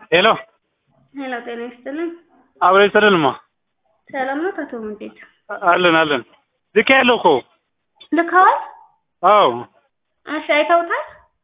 ሄሎ ሄሎ፣ ጤና ይስጥልኝ። አብረ ይስጥልንማ ሰላም ነው አቶ ሙንዴት? አለን አለን። ልክ ያለው እኮ ልከዋል? አዎ እሺ፣ አይተውታል?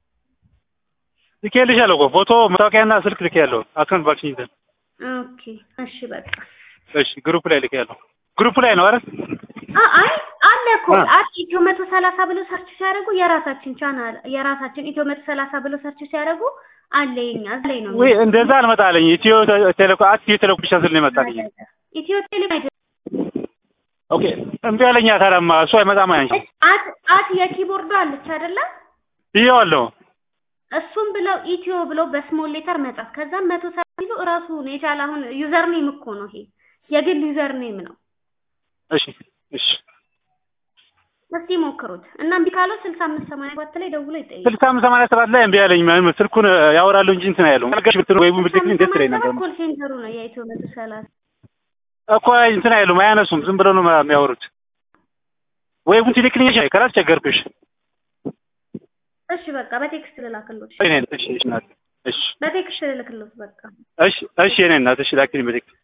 ልክ ያለሻለሁ እኮ ፎቶ መታወቂያና ስልክ ልክ ያለው አካውንት ቫክሲን ኦኬ፣ እሺ፣ በቃ እሺ ግሩፕ ላይ ልክ ያለው ግሩፕ ላይ ነው አይደል? አ- አይ አለ እኮ አ። አት ኢትዮ መቶ ሰላሳ ብሎ ሰርች ሲያደርጉ የራሳችን ቻናል የራሳችን ኢትዮ መቶ ሰላሳ ብሎ ሰርች ሲያደርጉ አለ የኛ እዛ ላይ ነው ወይ እንደዛ አልመጣለኝ። ኢትዮ ቴሌኮ አት ኢትዮ ቴሌኮ ብቻ ስል ነው የመጣልኝ። ኢትዮ ቴሌ አይደለም ኦኬ እምቢ አለኛ። ታዲያማ እሱ አይመጣም አንቺ አት አት የኪቦርዱ አለች አይደለ? ብዬዋለሁ። እሱም ብለው ኢትዮ ብለው በስሞል ሌተር መጻፍ ከዛም መቶ ሰላሳ ቢሉ እራሱ ነው የቻለ አሁን ዩዘር ኔም እኮ ነው ይሄ የግል ዩዘር ኔም ነው። እሺ እሺ እስቲ ሞክሩት እና እምቢ ካለው ስልሳ አምስት ሰማንያ ሰባት ላይ ደውሎ ይጠይቅ። ስልሳ አምስት ሰማንያ ሰባት ላይ እምቢ አለኝ። ምንም ስልኩን ያወራሉ እንጂ እንትን አይሉ አልጋሽ ብትሉ ወይ ብትልኝ ደስ ይለኝ ነበር ኮል ሴንተሩ ነው የኢትዮ መቶ ሰላሳ እኮ እንትን አይሉም፣ አያነሱም። ዝም ብለው ነው የሚያወሩት። ወይ ቡንቲ ልክልኝ እሺ፣ ከላስ ቸገርኩሽ። እሺ በቃ በቴክስት ልላክሎት። እኔ እሺ እሺ ናት እሺ በቴክስት ልልክሎት በቃ እሺ እሺ እኔ እናት እሺ ላኪልኝ በቴክስት